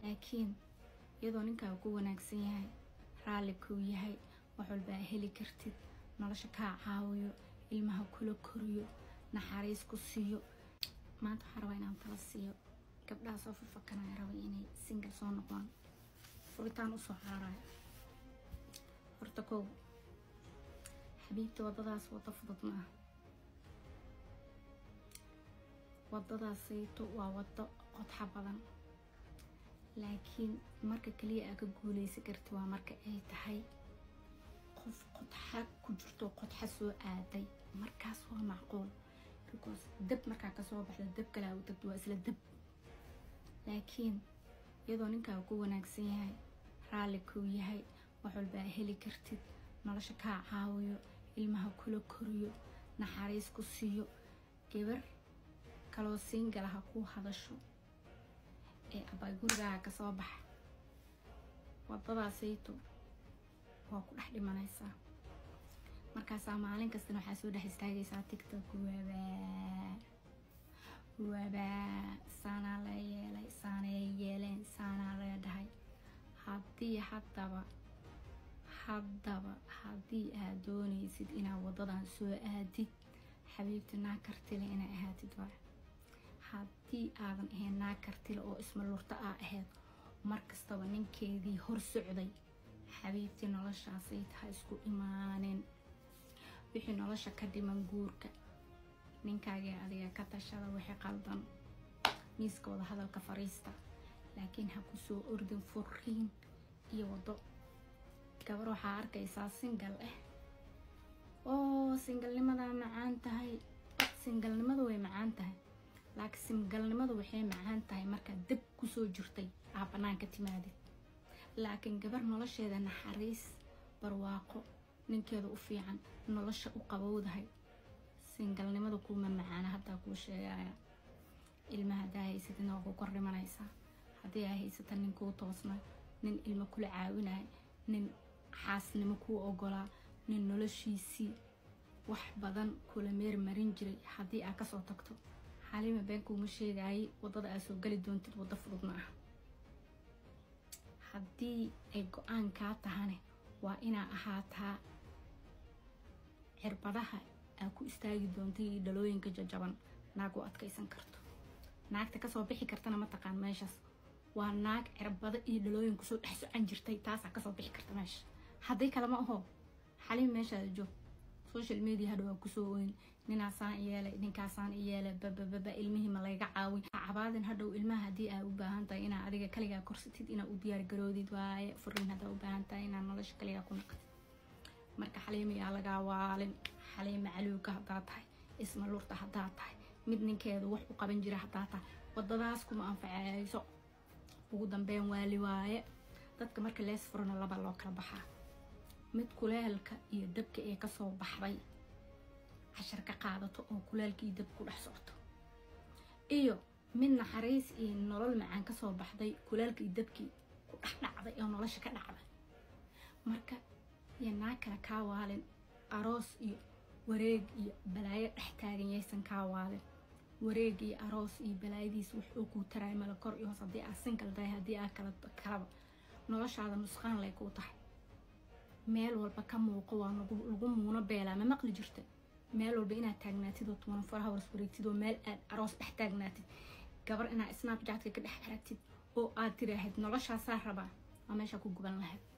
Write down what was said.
laakiin iyadoo ninkaaga ku wanaagsan yahay raalli kuu yahay wax walbaa heli kartid nolosha kaa caawiyo ilmaha kula koriyo naxariis ku siiyo maanta waxaa rabaa inaan tala siiyo gabdhaha soo fafakanaya rabay inay singal soo noqdaan furitaan usoo cararayo horta kow xabiibta waddadaas waddo fudud ma ah waddadaasayto waa waddo qodxa badan laakiin marka kaliya aa ka guuleysan karti waa marka ay tahay qof qodxa ku jirto qodxa soo aaday markaas waa macquul because dab markaa kasoo baxda dab kalaa u tagto waa isla dab laakiin iyadoo ninkaaga ku wanaagsan yahay raalli kuu yahay wax walbaa heli kartid nolosha kaa caawiyo ilmaha kula koriyo naxariis ku siiyo gabar kaloo siingala ha kuu hadasho ee abaa gurigaaga kasoo baxa waddadaasayto waa ku dhex dhimanaysaa markaasaa maalin kastana waxaa soo dhex istaagaysaa tictok waabaa waabaa saanaa la yeelay saanay yeeleen saanaa lee dhahay haddii haddaba haddaba haddii aad doonaysid inaad waddadan soo aadid xabiibti naag kartile inaa ahaatid waa haddii aadan ahayn naag kartile oo ismalurto aa ahayd markastaba ninkeedii hor socday xabiibtii noloshaasay tahay isku imaanin wixii nolosha ka dhiman guurka ninkaagii adiga ka tashada wixii qaldan miiskooda hadalka fariista laakiin ha ku soo ordin furiin iyo waddo gabar waxaa arkaysaa singal ah oo singalnimadaa macaan tahay singalnimadu way macaan tahay laakiin singalnimadu waxay macaan tahay markaad dab kusoo jirtay aa banaanka timaadid laakiin gabar nolosheeda naxariis barwaaqo ninkeeda u fiican nolosha u qabowdahay singalnimada kuuma macaana haddaa kuu sheegaya ilma haddaa haysatidna waa ku kor dhimanaysaa haddii aa haysata nin kuu toosna nin ilmo kula caawinaya nin xaasnimo kuu ogolaa nin noloshiisii wax badan kula meer marin jiray haddii aa kasoo tagto xaliima beenkuuma sheegayay waddada aa soo geli doontid waddo fudud ma ah haddii ay go-aan kaa tahane waa inaa ahaataa cirbadaha aa ku istaagi doontay iyo dhalooyinka jajaban naag u adkaysan karto naagta kasoo bixi kartana mataqaan meeshaas waa naag cirbado iyo dhalooyin kusoo dhex socan jirtay taasaa kasoo bixi karta meesha haddii kalema aho xaliim meeshaada joog social media hadha waa kusoo oyn ninaasaan iyeelay ninkaasaan iyeelay babababa ilmihii ma layga caawin cabaadin hadhow ilmaha haddii aa u baahan tahay inaa adiga kaligaa korsatid inaa u diyaargaroodid waaye furiin haddaa u baahan tahay inaa nolosha kaligaa ku naqatid marka xaliima yaa lagaa waalin xaliima caluuga haddaa tahay isma lurta haddaa tahay mid ninkeedu wax u qaban jira haddaa tahay wadadaas kuma anfaceyso ugu dambeyn waali waaye dadka marka lees furana laba loo kala baxaa mid kuleelka iyo dabka ee kasoo baxday cashar ka qaadato oo kuleelka iyo dab ku dhex socoto iyo mid naxariis iyo nolol macaan kasoo baxday kuleelka iyo dabkii ku dhex dhacday oo nolosha ka dhacday marka iyo naag kale kaa waalin aroos iyo wareeg iyo balaayo dhex taagan yaysan kaa waalin wareeg iyo aroos iyo balaayadiis wuxuu kuu taraay mala kor iyo hoos haddii aad sinkal tahay haddii aad kala kalaba noloshaada nusqaan lay kuu tahay meel walba ka muuqo waa lagu muuno beelaa ma maqli jirta meel walba inaad taagnaatid oo tuwan far hawrs wareegtid oo meel aad aroos dhex taagnaatid gabar inaad snapjatka ka dhex aragtid oo aad tiraahid noloshaasaa rabaa waa meeshaa ku guban lahayd